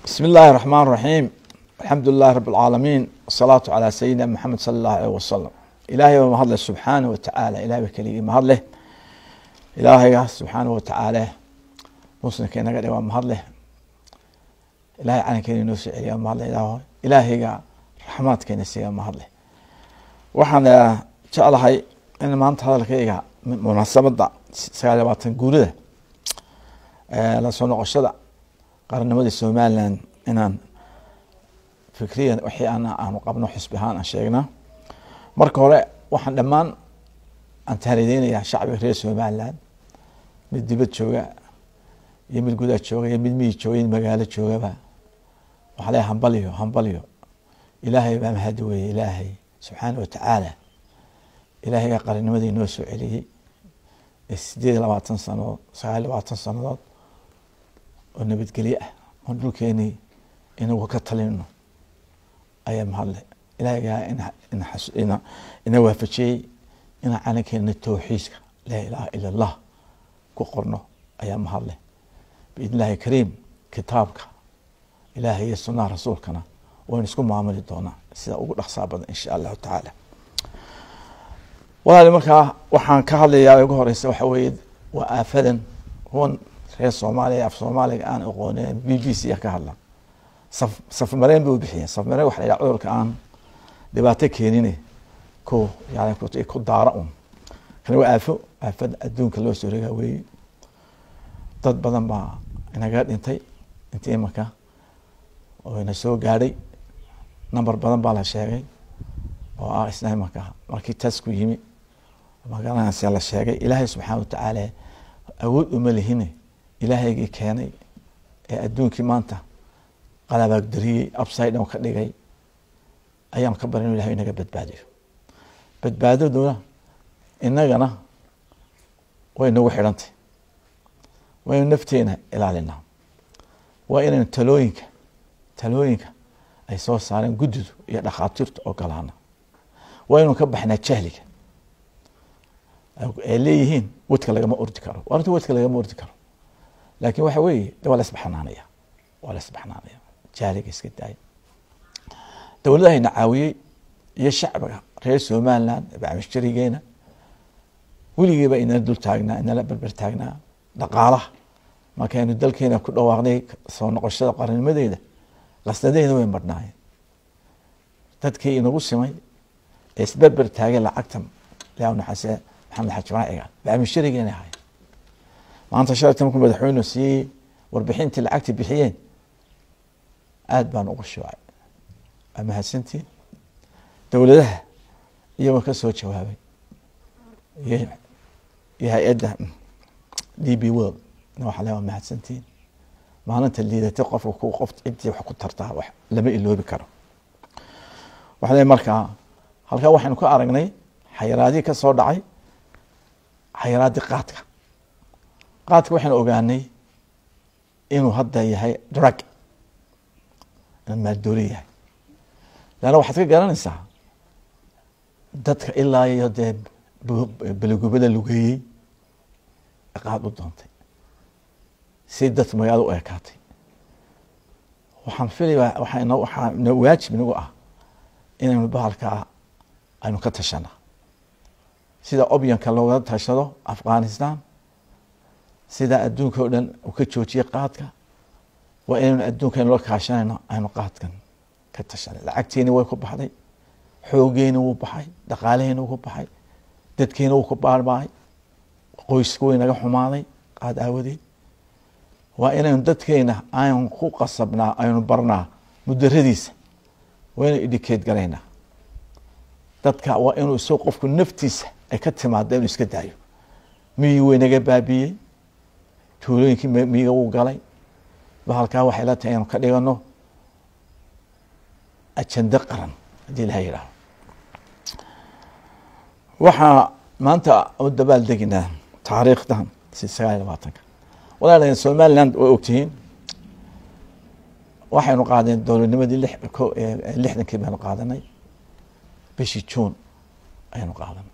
بسم الله الرحمن الرحيم الحمد لله رب العالمين والصلاة على سيدنا محمد صلى الله عليه وسلم إلهي وما هذا سبحانه وتعالى إلهي بكلي ما هذا إلهي سبحانه وتعالى مسلم كنا قد ما هذا إلهي عن كني نوسع إلهي ما هذا إلهي إلهي رحمات كنا سيا ما هذا وحنا شاء الله هاي إن ما أنت هذا الكيجا مناسبة سكالة باتن جورده la soo noqoshada qarannimadii somalilan inaan fikriyan wixii ana aanu qabno xisbi ahaan aan sheegnaa marka hore waxaan dhammaan aan tahnideynayaa shacbiga reer somalilan mid dibad jooga iyo mid gudaha jooga iyo mid miyi jooga mid magaalo joogaba waxaa leeyahay hambalyo hambalyo ilaahay baa mahadi weeye ilaahay subxaana watacaala ilaahaygaa qarannimadii noo soo celiyey ee sideed iyo labaatan sanadood sagaal iyo labaatan sanadood oo nabadgelye ah oon dhulkeenii inagu ka talino ayaa mahadle ilaahigaa ina waafajiyey inaan calankeena towxiidka laa ilaaha ila allah ku qorno ayaa mahadle biidn illahi kariim kitaabka ilaahay iyo sunaha rasuulkana waynu isku maamuli doonaa sida ugu dhaqsaa badan insha allahu tacaala walaali markaa waxaan ka hadlayaa ugu horeysa waxa weeye waa aafadan kuwan reer soomaaliya af soomaaliga aan aqoonin b b c ka hadla saf safmareen bay u bixiyeen safmareen waxa la yidhaha cudurka aan dhibaato keenine ku yani ku daara un kana waa aafo aafada adduunka loo soo regaa weeye dad badan baa inaga dhintay intii imanka oo ina soo gaadhay number badan baa la sheegay oo ah isna imanka markii taas ku yimi magaranaysa la sheegay ilaahay subxaana watacaala awood uma lihine ilaahaygii keenay ee adduunkii maanta qalabaagdariyey upside down ka dhigay ayaan ka barin ilahay inaga badbaadiyo badbaadaduna inagana way nagu xidhantay waynu nafteena ilaalinaa waa inaynu talooyinka talooyinka ay soo saareen guddidu iyo dhakhaatiirta ogolaana waa inuu ka baxnaa jahliga ay leeyihiin wadka lagama ordi karo arrinta wadka lagama ordi karo laakin waxa weeye waa la isbaxnaanaya waa la isbaxnaanaya jahliga iska daaya dowladahayna caawiyey iyo shacbiga reer somaliland bacmishjarigeena weligiiba inala dul taagnaa inala berber taagnaa dhaqaalaha markaynu dalkeena ku dhawaaqnay soo noqoshada qarannimadeeda qasnadeena way marhnaayeen dadkii inagu simay ee isberber taagay lacagta yaa naxase maxamed xaji raaciga bacmisharigeena ahay maanta shalata markuu madaxweynu siiyey warbixintii lacagta bixiyeen aada baan ugu shuucay waa mahadsantiin dowladaha iyagoo ka soo jawaabay iyo hay-adda d b world waxa le waa mahadsantiin maalinta liidatay qofka ku qof ciddii wax ku tartaa wax lama iloobi karo waxa le markaa halkaa waxaynu ka aragnay xayiraadihii ka soo dhacay xayiraadii qaadka qaadka waxaynu ogaanay inuu hadda yahay drug inuu maaldooli yahay leanna waxaad ka garanaysaa dadka ilaa iyo dee beligubada lugeeyey qaad u doontay si dad magaalada u ekaatay waxaan filaya waxaa waxaa no waajib inagu ah inaynu bahalkaa aynu ka tashanaa sida obyanka looga tashado afghanistan sida adduunka o dhan uu ka joojiyay qaadka waa inaynu adduunka aynu la kaashanayno aynu qaadkan ka tashanay lacagteeni way ku baxday xoogeeni wuu baxay dhaqaalaheeni wuu ku baxay dadkeeni wuu ku baarbaay qoyska way naga xumaaday qaad aawadeed waa inaynu dadkeena aynu ku qasabnaa aynu barnaa mudaradiisa waa inaynu idhikeed garaynaa dadka waa inuu isago qofku naftiisa ay ka timaada inuu iska daayo miyii way naga baabiiyey tuulooyinkii miyiga wuu galay bahalkaa waxay la tahay inanu ka dhigano ajando qaran haddii ilaha yidhaaho waxaa maanta u dabaal deginaa taariikhdan si sagaal iyo labaatanka walaal somaliland way ogtihiin waxaynu qaadeen dowladnimadii lixdankii baynu qaadanay bishii juun ayaynu qaadanay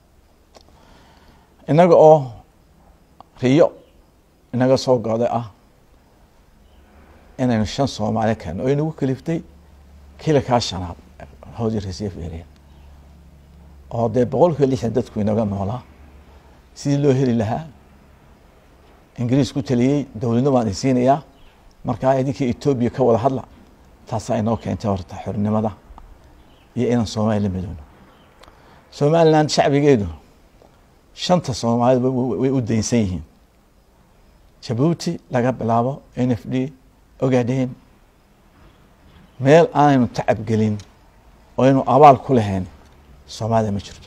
innaga oo riyo inaga soo goday ah inaynu shan soomaali keeno oo inagu kaliftay kilakaa shanaad howdi reserve area oo dee boqolkiiba lixdan dadku inaga noolaa sidii loo heli lahaa ingiriis ku taliyey dowladna waan idin siinayaa markaa idinkii etoobiya ka wada hadla taasaa inoo keentay horta xornimada iyo inaan soomaaliya la midoono somaliland shacbigeedu shanta soomaalida way u daynsan yihiin jabuuti laga bilaabo n f d ogaadeen meel aanaynu tacab gelin oo aynu abaal ku lahayn soomaalida ma jirto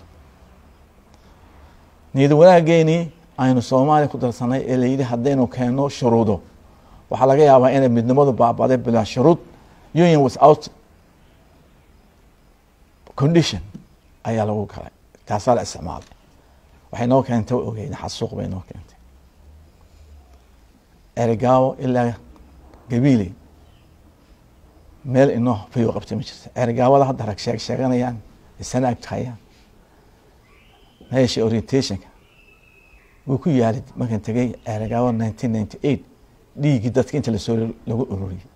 niyada wanaageenii aynu soomaaliya ku darsanay ee layidhi haddaynu keenno shuruudo waxaa laga yaabaa inay midnimadu baabaday bilaa shuruud union without condition ayaa lagu galay taasaa la isticmaalay waxay noo keentay ogeyn xasuuq bay noo keentay erigaawo ilaa gabiile meel inoo fayo qabtay ma jirta erigaawada hadda rag sheeg sheeganayaan isana agtahayaan meesha orientationka wuu ku yaalid markan tegay erigaawo nineteen ninety eight dhiiggii dadka inta lasoo lagu ururiyey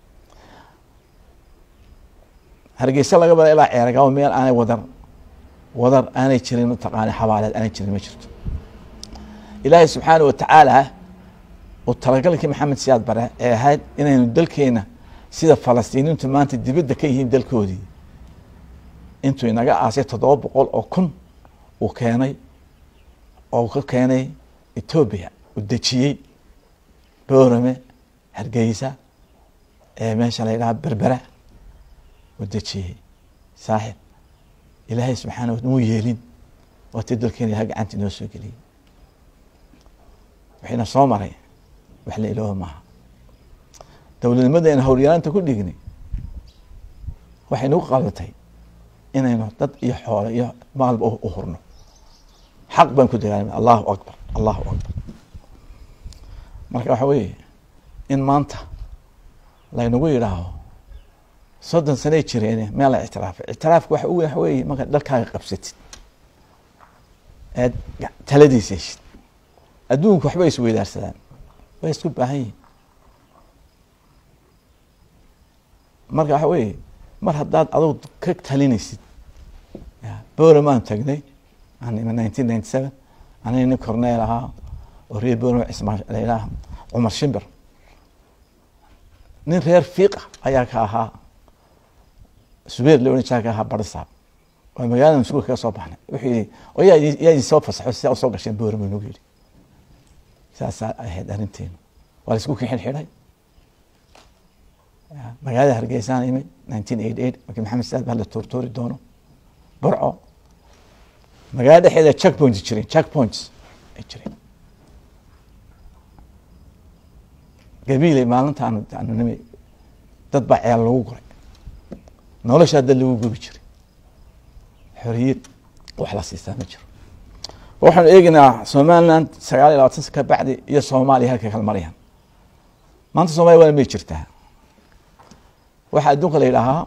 hargeysa laga bada ilaa ceergaawo meel aanay wadar wadar aanay jirin mataqaana xabaaleed aanay jirin ma jirto ilaahay subxaana watacaala oo talagalkii maxamed siyaad bare ee ahayd inaynu dalkeena sida falastiiniintu maanta dibadda ka yihiin dalkoodii intuu inaga aasay toddoba boqol oo kun uu keenay oo ka keenay etoobiya uu dejiyey boorame hargeysa ee meesha la yidhaha berbera uu dejiyey saaxib ilaahay subxaana wa muu yeelin waatii dalkeena ilaha gacanta inoo soo geliyey waxayna soo maray wax la ilooba maaha dowladnimadeena howlyaraanta ku dhignay waxay nagu qalbatay inaynu dad iyo xoole iyo maalba u hurno xaq baan ku dagaalama allahu akbar allahu akbar marka waxa weeye in maanta laynagu yidhaaho soddon sanay jireen meel la ictiraafay ictiraafka waxa u weyn waxa weeye markaad dalkaaga qabsatid eed taladiisa heshid adduunku waxbay isweydaarsadaan way isku baahan yihin marka waxa weeye mar haddaad adug ka talinaysid boramaan tagnay nineteen ninety seven aniga nin corneel ahaa oo reer borama cismaa layidhaha cumar shimbir nin reer fiiqa ayaa ka ahaa subeer la odhan jira ka ahaa barisaab waa magaalada masuulka kaga soo baxnay wuxuu yihi oo yaa yaa idin soo fasaxo sidaa usoo gasheen borama nagu yidhi saasaa ahayd arrinteenu waa la isku kixin xidhay magaalada hargeysaan imid nineteen eighty eight markii maxamed saad baa la toortoori doono burco magaalada dhexeeda check points jireen check points ay jireen gabiiley maalinta aanu aanu nimi dad baa ceel lagu guray noloshaa dad lagu gubi jiray xoriyad wax la siistaa ma jiro waxaanu eegeynaa somaliland sagaal iyo labaatan san ka bacdi iyo soomaaliya halkay kala marayaan maanta soomaliya waa may jirtaa waxaa adduunka la yidhaahaa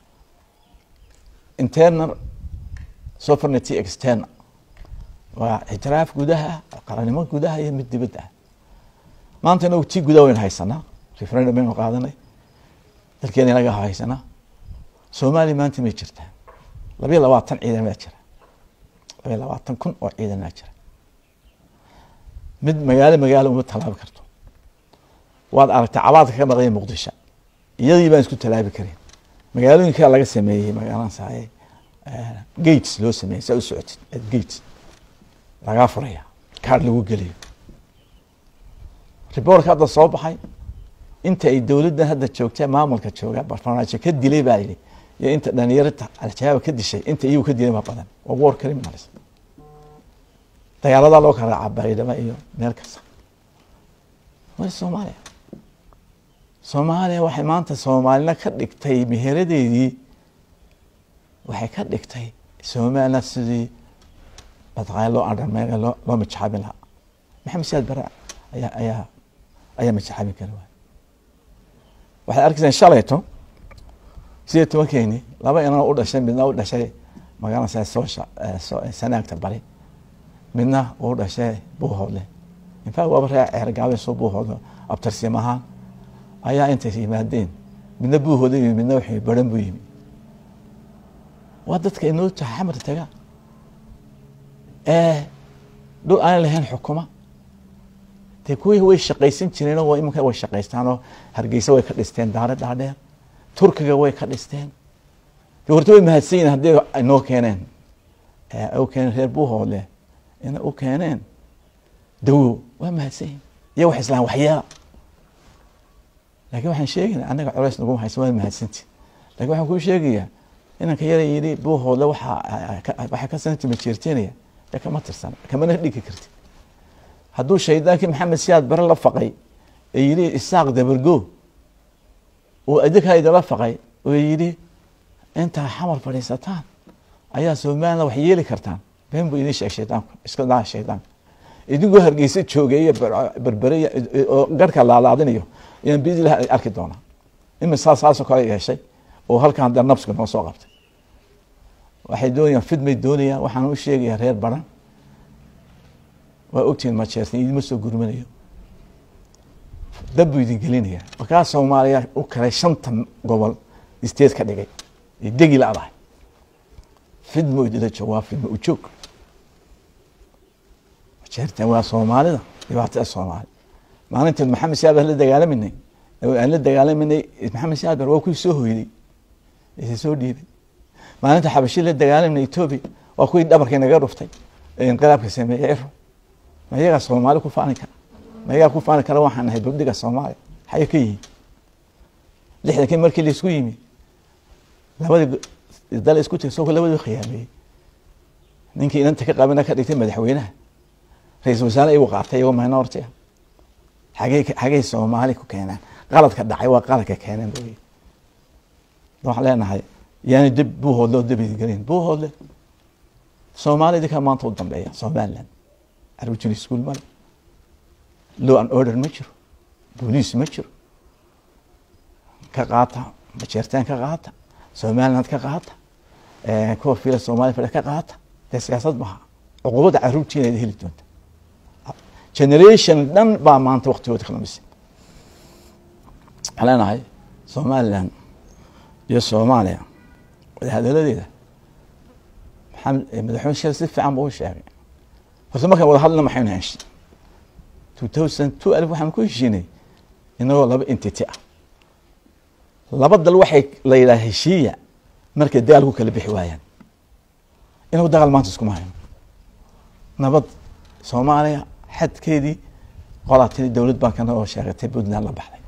internal sovereignty external waa ictiraaf gudaha qarannimo gudaha iyo mid dibadda ah maanta inagu tii gudaha waynu haysanaa referendum baynu qaadanay dalkeena inaga haysanaa soomaaliya maanta may jirtaa labayo labaatan ciidan baa jira labayo labaatan kun oo ciidan baa jira mid magaalo magaalo uma tallaabi karto waad aragtay cabaadka ka maqanya muqdisho iyadii baan isku tallaabi karin magaalooyinkaa laga sameeyey magaalan saaye gates loo sameeyey saa u socotid gates lagaa furaya kaar lagu geliyo riboorka hadda soo baxay inta ay dowladdan hadda joogta maamulka jooga barnaamijka ka dilay baa yidhi iyo inta dhalinyarta al-shabaab ka dishay inta iyagu ka dilay ma badan waa war criminals dagaaladaa loo kala raacaa baydhaba iyo meel kasta waa soomaaliya soomaaliya waxay maanta soomaalina ka dhigtay meheradeedii waxay ka dhigtay somaliland sidii mataqaana loo adhameega loo loo majaxaabin lahaa maxamed siyaad bare ayaa ayaa ayaa majaxaabin kara waay waxaad arkaysaan shalayto sidee tobankeeni laba inan u dhashay midna u dhashay magaalasa soosha sanaagta bari midna uu dhashay buuhoodle infact waaba ree ceergaabe soo buuhoodle abtarsiim ahaan ayaa intay yimaadeen midna buuhooda yimi midna wuxuu baran buu yimi waa dadka inoo taha xamar taga ee dhul aan lahayn xukuma dee kuwii way shaqaysan jireen oo iminka way shaqaystaan oo hargeysa way ka dhisteen daare dhaadheer turkiga way ka dhisteen de horta way mahadsan yihin haddii inoo keeneen u keeneen reer buuhoodle ina u keeneen dawo waa mahadsan yihin iyo wax islaan waxyeela laakiin waxaan sheegayna annaga culays nagu haysa waa mahadsanti lakin waxaan kuu sheegayaa inanka yara yidhi buuhoodle waxaa waxaa ka santima jeerteenaya de kama tirsan kamana dhigi karti hadduu shaydaankii maxamed siyaad bare la faqay ee yidhi isaaq dabargo uu adinkaa idinla faqay oo yidhi intaa xamar fadhiisataan ayaa somaliland wax yeeli kartaan been buu idin sheeg shaydaanku iska daa shaydaanka idinkoo hargeysa joogeeyo berbere oo garhka laalaadinayo ayaan biidlah arki doonaa imisaa saasoo kale yeeshay oo halkan hadda nabska noo soo qabtay waxay doonayaan fidmay doonayaan waxaan u sheegayaa reer baran waa ogtihiin majeertan idinma soo gurmanayo dab buu idin gelinaya markaa soomaaliya u kalay shanta gobol isteed ka dhigay ay degi la-dahay fidmo idila joog waa fidmo ujoog majeertan waa soomaalida dhibaatada soomaali maalintii maxamed siyaabar la dagaalaminay aan la dagaalaminay maxamed siyaabar waa kuwii soo hoyday isa soo dhiibay maalinta xabashi la dagaalamna etoobiya waa kuwii dhabarkii naga dhuftay ee inqilaabka sameeyey ero ma iyagaa soomaali ku faani kara ma iyagaa ku faani kara waxaan nahay babdiga soomaaliya xaye ka yihiin lixdankii markii laisku yimi labadii dal isku tiri soo labadii khiyaameeyey ninkii inanta ka qabina ka dhigtay madaxweynaha ra-isul wasaare igu qaatay iyagoo minority ah xagey xagey soomaali ku keenaan qaladka dhacay waa qaladka keeneen booy waxaan leenahay yaani dib buuhoodle oo dib idingelin buuhoodle soomaalida ka maanta u dambeeya somaliland arujin school male law and order ma jiro booliis ma jiro ka qaata majeertaan ka qaata somaliland ka qaata kuwa fila soomaliya fadhi ka qaata dee siyaasad maha cuqubada caruurtiina id heli doonta generation dhan baa maanta waktigooda khalamisay waxaan leenahay somaliland iyo soomaaliya wadahadaladeeda maxamed madaxweyne sheel si fiican buu u sheegay horta markaan wada hadlina maxaynu heshay two thousand two alif waxaan ku heshiinay inagoo laba entity ah laba dal waxay la yidhaha heshiiya markay dagaal ku kala bixi waayaan inagu dagaal maanta iskuma hayno nabad soomaaliya xadkeedii qolaatini dowlad bankana oo sheegatay puntland la baxday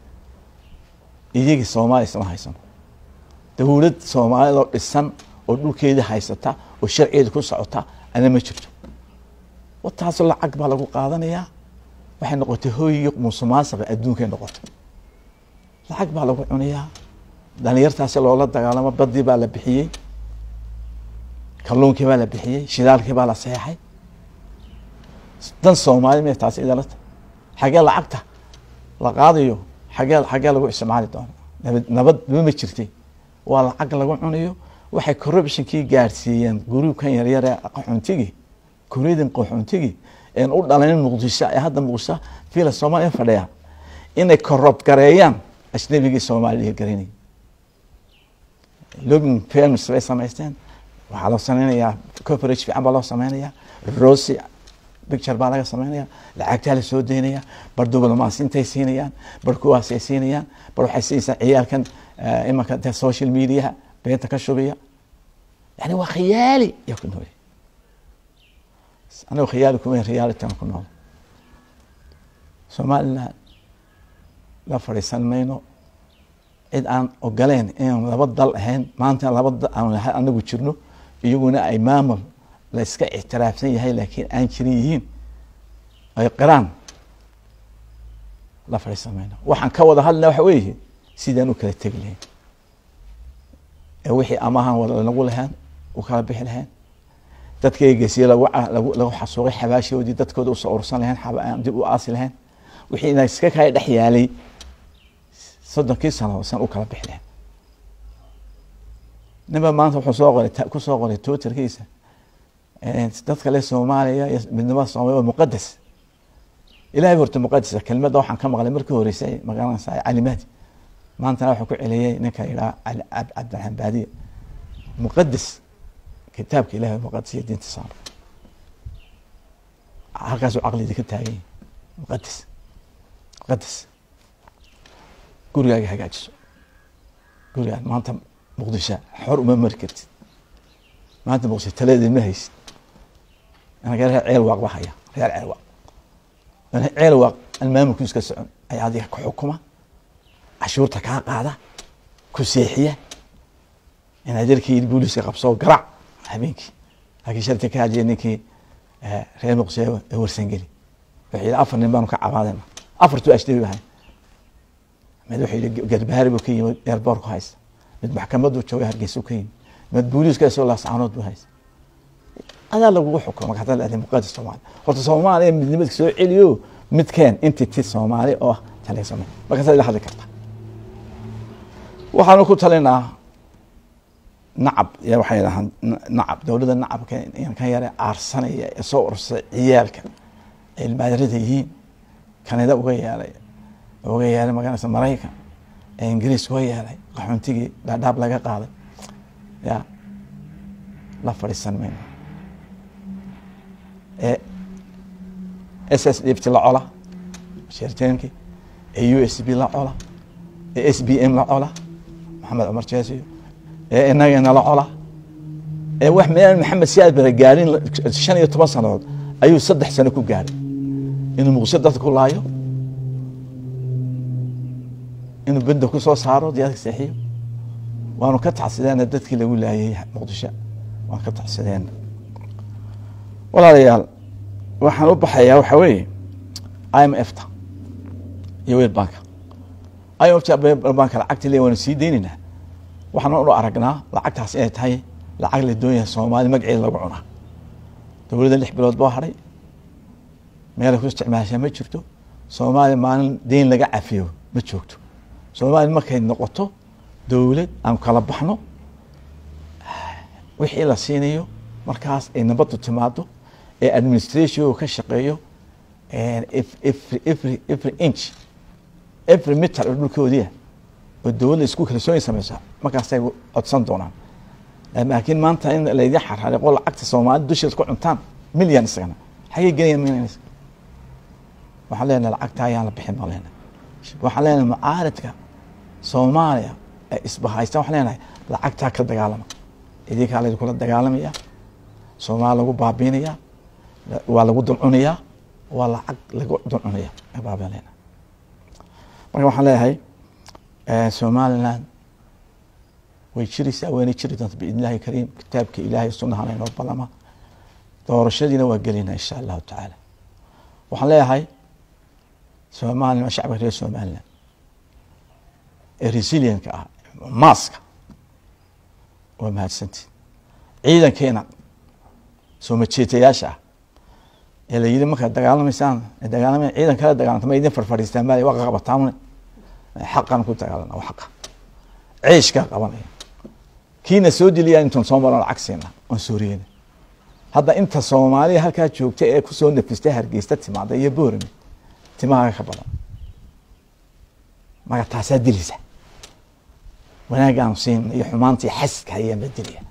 iyagii soomaaliya isma haysano dowlad soomaaliyadoo dhisan oo dhulkeedii haysata oo sharcigeeda ku socota ana ma jirto wataasoo lacag baa lagu qaadanayaa waxay noqotay hooyiyo musuqmaasuqa adduunkay noqotay lacag baa lagu cunayaa dhalinyartaasi loola dagaalamo badii baa la bixiyey kalluunkii baa la bixiyey shidaalkii baa la seexay dan soomaali me taasi idalata xagee lacagta la qaadayo xagee xagee lagu isticmaali doono nabad nabad ma jirtay waa lacag lagu cunayo waxay corruptionkii gaadhsiiyeen gruubkan yaryare qaxoontigii kureydin qaxoontigii een u dhalanin muqdisho ee hadda muqdisho fiila soomaaliya fadhiya inay corrupt gareeyaan ajnabigii soomaaliya garanay lobin firms bay samaysteen waxaa loo sameynayaa coverage fiican baa loo sameynayaa rosy picture baa laga sameynaya lacagtaa la soo daynaya bar diblomaasintay siinayaan bar kuwaasay siinayaan bar waxay siinaysaa ciyaalkan imanka de social mediaha beenta ka shubiya yani waa khiyaali yaa ku nool anigo khiyaali kuma realityna ku nool somaliland la fadhiisan mayno cid aan ogoleen inaan laba dal ahayn maanta laba dal aan anagu jirno iyaguna ay maamul la iska ictiraafsan yahay laakiin aan jirin yihiin ay qiraan la fadhiisan mayno waxaan ka wada hadlina waxa weeye sidaan u kala tegi lahayn ee wixii amahan wada nagu lahayn u kala bixi lahayn dadka eegeysiye lagu lagu xasuuqay xabaashoodii dadkooda usoo urursan lahayn dib u aasi lahayn wixii ina iska kala dhex yaalay soddonkii sano san u kala bixi lahayn ninba maanta wuxuu soo qoray kusoo qoray twitterkiisa dadka le soomaaliya iyo midnimada soomaliya waa muqadas ilahay horta muqadisa kelmadda waxaan ka maqlay markii horeysay magaranaysa calimaadi maantana waxaa ku celiyey ninka yidhaha cabdiraxmaan baadiya muqadis kitaabka ilahay muqadis iyo diinta islaamka halkaasuu caqlidi ka taagan yahay muqadis muqadis gurigaaga hagaajiso gurigaan maanta muqdisho xor uma mari kartid maanta muqdisho taladeed ma haysid anaga reer ceel waaq ba haya reer ceel waaq ceel waaq aan maamulku iska socon ayaa adiga ku xukuma cashuurta kaa qaada ku seexiya inaad jarkii booliska qabsoo garaac habeenkii laakiin sharti ka hajiya ninkii reer muqdisho ee warsangeli wuxuu yidhi afar nin baanu ka cabaadayna afartuu ashdabi bahay mid wuxuu yidhi garbaari buu ka yimid eerboorku haysta mid maxkamaddu jooga hargeysa ka yimid mid booliiska soo laascaanood buu haysta adaa lagugu xukumo marka hadda muqadis soomaali horta soomaaliya midnimadka soo celiyo midkeen entity soomaali oo taleysamo markaasaad ila hadli karta waxaanu ku talinaa nacab y waxay dhahaan nacab dowladda nacabka kan yare aarsanaya ee soo ursay ciyaalka ay ilmaadarada yihiin kanada uga yeelay uga yeelay magaranaysa maraykan ee ingiriis uga yeelay qaxoontigii dhaadhaab laga qaaday ya la fadhiisan mayno ee s s dhiibti la cola sheerteenkii ee u s b la cola ee s b m la cola maxamed cumar jeesiyo ee inagana la cola ee wax meel maxamed siyaad bara gaarin shan iyo toban sanadood ayuu saddex sano ku gaaray inuu muqdisho dadka ku laayo inuu benda ku soo saaro diyaadka seexiyo waanu ka tacsideena dadkii lagu laayay muqdisho waanu ka tacsideena walaalayaal waxaan u baxayaa waxaa weeye i m f ta iyo wel banka i m f ta banka lacagta le waanu sii deynaynaa waxaan u aragnaa lacagtaas inay tahay lacag la doonyahay soomaali magaceeda lagu cunaa dowladda lix bilood boo hadhay meelay ku isticmaashaa ma jirto soomaaliya maalin deyn laga cafiyo ma joogto soomaaliya markay noqoto dowlad aan kala baxno wixii la siinayo markaas ay nabaddu timaado ee administration ka shaqeeyo every every inch every meter oo dhulkoodiia oo dowladda isku kalsooni sameysa markaasay codsan doonaan laakiin maanta in laydin xarariqo lacagta soomaalida dusheed ku cuntaan milyan isagana xagee gelayaan milyan waxaan leenahay lacagta ayaan la bixin baan leenahay waxaan leenahay mucaaridka soomaaliya ee isbahaysta waxaan leenahay lacagtaa ka dagaalama idinkaa laydinkula dagaalamaya soomaaliya lagu baabiinaya waa lagu dulcunayaa waa lacag lagu dulcunaya baabaan leenahay marka waxaan leeyahay somaliland way jiraysaa wayna jiri doonta biidn illahi kariim kitaabka ilahay sunahana inoo balama doorashadiina waa gelina insha allahu tacaala waxaan leeyahay somalilan shacabka reer somaliland ee resilientka ah maaska waa mahadsantii ciidankeena soo majeetayaasha ah ee la yidhi markaad dagaalamaysaan dagaalama ciidan kala dagaalanta ma idin farfadhiistaan ma waa qabataan xaqan ku dagaalana waa xaqa ceeshkaa qabanaya kiina soo diliyaa intuun soo maran lacag siina oon sooriyeyna hadda inta soomaaliya halkaa joogta ee kusoo nafistay hargeysta timaada iyo boorame timahaaga ka badan marka taasaa dilisa wanaagaan siin iyo xumaantii xaska ayaanba dilaya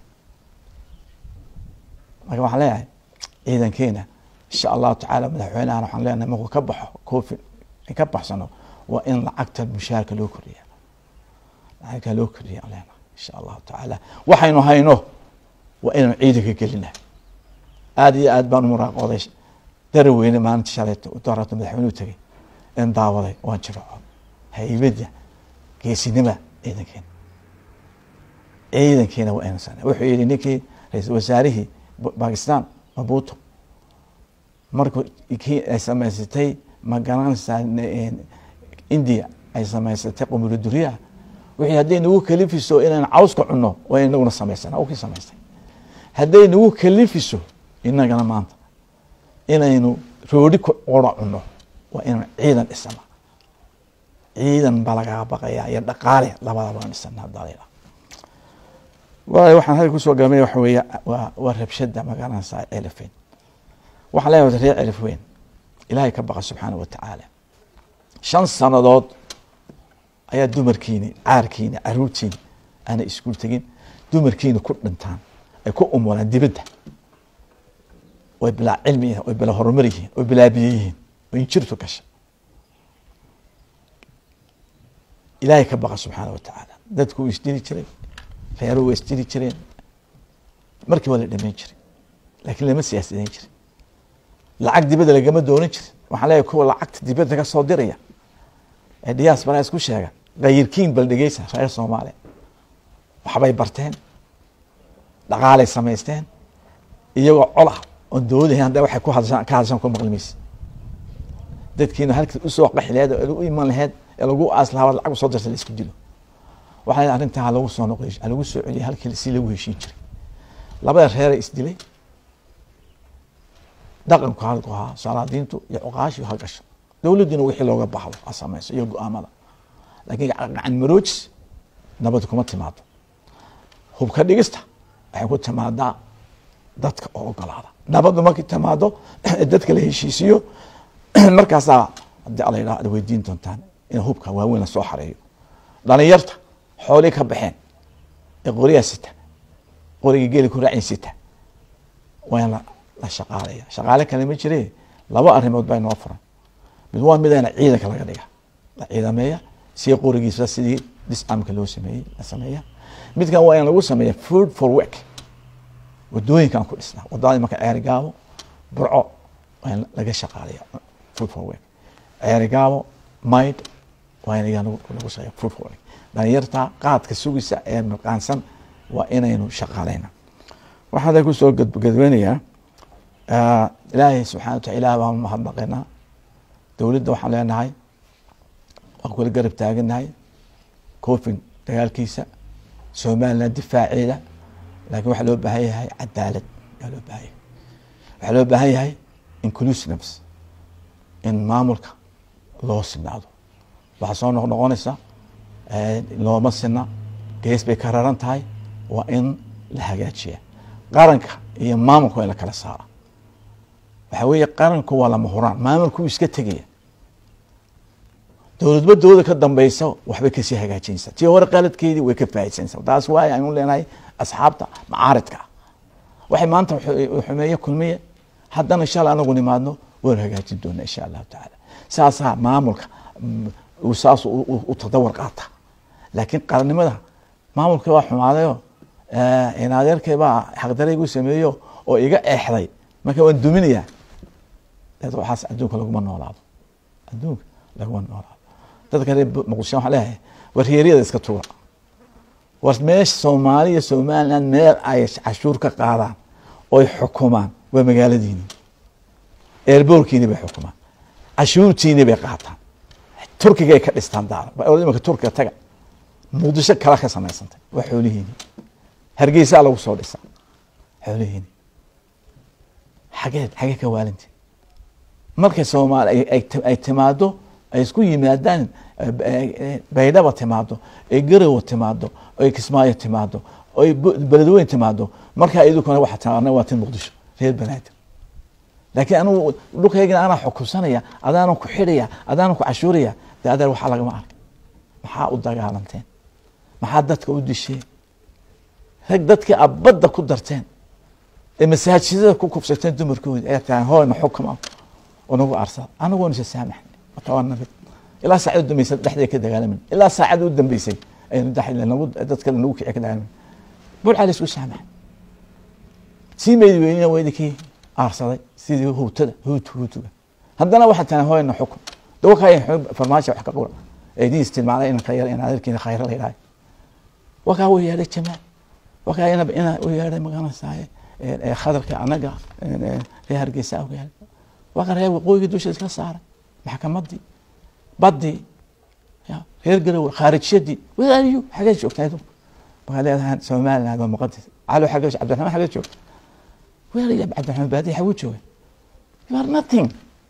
marka waxaan leeyahay ciidankeena insha allahu tacaala madaxweynahana waxaan leenahay markuu ka baxo covid ka baxsano waa in lacagta mushaarka loo kordhiya lacagta loo kordhiya aan leenahay insha allahu tacaala waxaynu hayno waa inaynu ciidanka gelina aada iyo aad baan umuraaqooday daraweyne maalinta shalayto darato madaxweynuhu tegay in daawaday waan jiraco haybada geesinima ciidankeena ciidankeena waa insan wuxuu yihi ninkii ra-iisul wasaarihii bakistan mabuto markuu kii ay samaysatay magaranaysaa india ay samaysatay qumula duriyaha wixii hadday nagu kalifiso inaan cawska cunno waa inaguna samaysana u kii samaystay hadday nagu kalifiso inagana maanta inaynu roodhi ku ora cunno waa inaynu ciidan dhisana ciidan baa lagaga baqaya iyo dhaqaale labadaba dhisana hadalila waay waxaan halka kusoo galamay waxa weeye waa waa rabshada magaranaysaa elifweyn waxaan leeyahay reer elifweyn ilaahay ka baqa subxaana wa tacaala shan sannadood ayaa dumarkiini caarkiini caruurtiini aanay iskuul tegin dumarkiini ku dhintaan ay ku umulaan dibadda way bilaa cilmi yihiin way bilaa horumar yihiin way bilaa biyo yihiin way injirtu gasha ilaahay ka baqa subxaana wa tacaala dadku wuu isdili jiray reeruhu waa isdili jireen markii waa la dhameyn jiray laakiin lama siyaasideyn jirin lacag dibadda lagama doonan jirin waxaan leeyahay kuwa lacagta dibadda ka soo diraya ee diaspora isku sheega kayirkiin bal dhegeysa reer soomaaliya waxbay barteen dhaqaalay samaysteen iyagoo colah oon dowladahayn hadda waxay ku hadashaan ka hadashaan ku maqli maysa dadkiina halkii usoo qaxi laheed oo u iman laheed ee lagu aas lahaa lacag usoo dirta la isku dilo waxaa leedahay arrintaa ha lagu soo noqday ha lagu soo celiyay halkii si lagu heshiin jiray labada reera isdilay dhaqanku halku ahaa salaadiintu iyo cuqaashiu ha gasho dowladduna wixii looga baxdo ha samayso iyo go-aamada laakiin gacan maroojis nabad kuma timaado hubka dhigista waxay ku timaadaa dadka oo ogolaada nabaddu markay timaado dadka la heshiisiyo markaasaa haddii alla yidhaha ad weydiin doontaan in hubka waaweyn lasoo xareeyo dhalinyarta xoolii ka baxeen ee qoriyaa sita qorigii geeli ku raacin sita waa in la shaqaalaya shaqaale kale ma jire laba arrimood baa inoo furan mid waa midana ciidanka laga dhiga la ciidameeya si qorigiisa sidii disamka loo sameeyey la sameeya midkan waa in lagu sameeya food for work wadooyinkan ku dhisnaa wadada marka ceeri gaabo burco waa in laga shaqaalaya food for work ceeri gaabo mayd waa in iyaa lagu sameeya food for work dhalinyarta qaadka sugisa ee mirqaansan waa inaynu shaqaaleyna waxaan kusoo gadgadweynayaa ilaahay subxana wa taala ilah baan mahadnaqaynaa dowladda waxaan leenahay waan kula garab taaganahay cofin dagaalkiisa somaliland difaaceeda laakiin waxaa loo baahan yahay cadaalad ayaa loo baahan yahay waxaa loo baahan yahay inclusiveness in maamulka loo sinaado waxaa soo noq noqonaysa looma sina gees bay ka raran tahay waa in la hagaajiya qaranka iyo maamulka waa in la kala saara waxaa weeye qaranku waa lama huraan maamulku iska tegaya dowladba dowlada ka dambeysa waxbay kasii hagaajinaysaa tii hore qaladkeedii way ka faaisanaysaa taas waay aynu leenahay asxaabta macaaridka ah waxay maanta xumeeye kulmiye haddana inshaalla anagu nimaadno waynu hagaajin doonaa insha allahu tacaala saasaa maamulka saas u tadawar qaata laakiin qarannimada maamulka waa xumaadayo inadeerkay baa xaqdaraygu sameeyo oo iga eexday marka waan duminayaa waxaas adduunka laguma noolaado adduunka laguma noolaado dadka reer muqdisho waxaan leeyahay war reeryada iska tuga war meesha soomaaliya somaliland meel ay cashuur ka qaadaan oy xukumaan waa magaaladiini eerboorkiini bay xukumaan cashuurtiini bay qaataan turkigay ka dhistaan daara imaka turkiga taga muqdisho kala ka samaysantay waa xoolihiini hargeysaa lagu soo dhisaa xoolihiini xageed xagee ka waalinti markay soomaali ay timaado ay isku yimaadaan baydhaba timaado ay garowa timaado ay kismaayo timaado ay beledweyn timaado markaa idukuna waa taana waa tin muqdisho reer banaadir laakiin anigu dhulkaygana anaa xukunsanaya adaanan ku xidhaya adaanan ku cashuuraya de adeer waxaa lagama arkay maxaa u dagaalanteen maxaa dadka u disheen rag dadkii abadda ku darteen ee masaajidada ku kufsateen dumarkoodi ayaa tahay hooyna xukuma oo nagu arsada anagoona isa saamaxnay waa nabad ilaa saacad u dambeysay dhexdeeda ka dagaalamin ilaa saacad u dambeysay aynu nagu dad kale nagu kici ka dagaalamin burca la isku saamaxay sii meedi weynina waa idinkii aarsaday sidii huutada huut huutuga haddana waxaa tahay hooyna xukun dawakay farmaajo wax ka qura ee idin isticmaalay inan khayr in adeerkiina khayra la yidhahay wakaa u yeedhay jamaal wakaa ina ina u yeedhay magaranaysaay khadarka anaga reer hargeysa u yeedhay wakaa reer waqooyiga dusha iska saaray maxkamadii badii reer garow khaarijyadii wadaaliyo xagee joogtaa idinku markaa leedahay somaliland waa muqadis calo xagee cabdiraxmaan xagee joogta waalaya cabdiraxmaan baadiya xaguu jooga you are nothing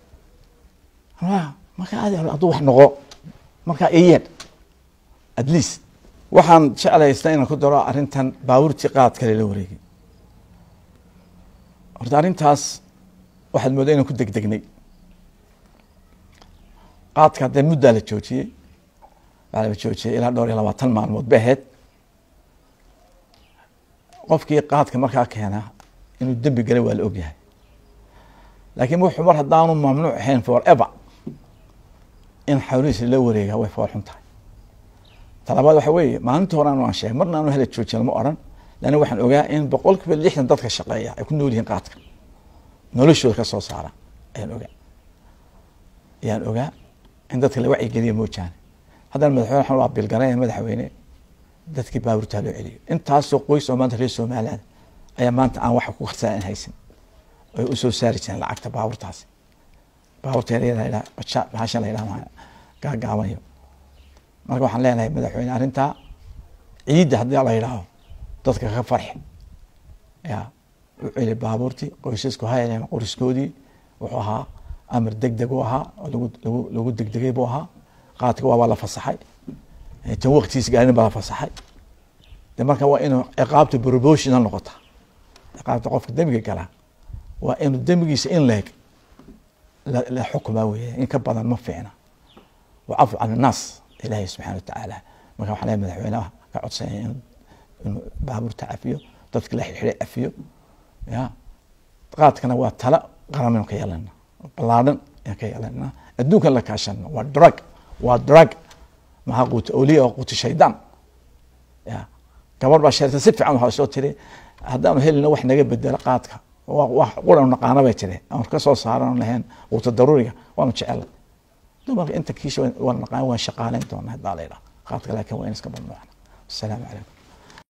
markaa adi hadduu wax noqo markaa iyeed at least waxaan jeclaysta inaan ku daro arrintan baabuurtii qaadka lela wareegay horta arrintaas waxaad moodaa inaan ku degdegnay qaadka haddee muddaa la joojiyey waxaa la joojiyey ilaa dhowr iyo labaatan maalmood bay ahayd qofkii qaadka markaa keena inuu dembi galay waa la ogyahay laakiin wuxuu mar haddaanu mamnuuc ahayn for ever in xawlihiisa la wareegaa way fool xun tahay talabaad waxa weeye maalinta hore anu aan sheegay marna aanu hela joojin lama odhan leanna waxaan ogaa in boqol kiiba lixdan dadka shaqeeya ay ku nool yihiin qaadka noloshooda ka soo saara ayaan ogaa ayaan ogaa in dadka la wacyigeliya moojaane haddana madaxweyne waxaan waa bilgaranaya madaxweyne dadkii baabuurtaa loo celiyo intaasoo qoys oo maanta reer somaliland ayaa maanta aan waxa ku kharsanaan haysan oy usoo saari jireen lacagta baabuurtaasi baabuurta yaryada baja bahashan la yidhaha gaagaabanayo marka waxaan leenahay madaxweyne arrintaa ciidda haddii la yidhaaho dadka ka farxi ya u celi baabuurtii qoysasku hayaleen qoriskoodii wuxuu ahaa amar deg deg u ahaa oo lagu lagu lagu degdegay buu ahaa qaadka waabaa la fasaxay tan waktigiis gaarin baa la fasaxay de marka waa inuu ciqaabta proportional noqota ciqaabta qofka dembiga galaa waa inuu dembigiisa in leeg la xukmaa weeye in ka badan ma fiicna wacafu can innaas ilaahay subxana watacaala marka waxaan leeyahay madaxweynaha ka codsanaya in inuu baabuurta cafiyo dadka la xidxiday cafiyo ya qaadkana waa tala qaramaynu ka yeelana ballaadhan ayaan ka yeelana adduunkan la kaashana waa drug waa drug maxaa quuta oliya oo quuta shaydaan ya gabar baa sheerta si fiican waxaa soo tiri haddaanu helina wax naga bedelo qaadka wax quranu naqaana bay tiri aan ka soo saaran lahayn quuta daruuriga waanu jecela dumarka inta kiisha waan naqaan waan shaqaaleyn doonaa haddaa la yidhaha qaadka laakiin waa in iska mamnuucna asalaamu calaykum